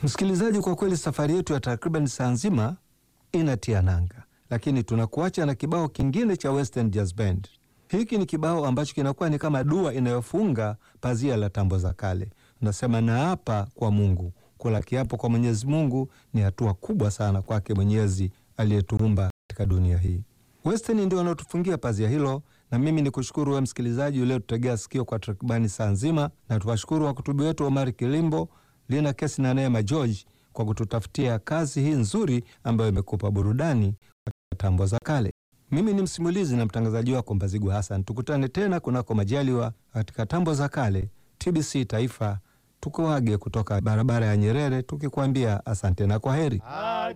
Msikilizaji, kwa kweli safari yetu ya takriban saa nzima inatia nanga, lakini tunakuacha na kibao kingine cha Western Jazz Band. Hiki ni kibao ambacho kinakuwa ni kama dua inayofunga pazia la tambo za kale. Unasema, naapa kwa Mungu. Kula kiapo kwa Mwenyezi Mungu ni hatua kubwa sana kwake Mwenyezi aliyetuumba katika dunia hii. Western ndio wanaotufungia pazia hilo, na mimi ni kushukuru wewe msikilizaji uliotutegea sikio kwa takribani saa nzima, na tuwashukuru wakutubi wetu Omari Kilimbo, Lina Kesi na Neema George kwa kututafutia kazi hii nzuri ambayo imekupa burudani kwa tambo za kale. Mimi ni msimulizi na mtangazaji wako Mbazigu Hassan. Tukutane tena kunako majaliwa katika tambo za kale. TBC Taifa tukuage kutoka barabara ya Nyerere tukikwambia asante na kwa heri.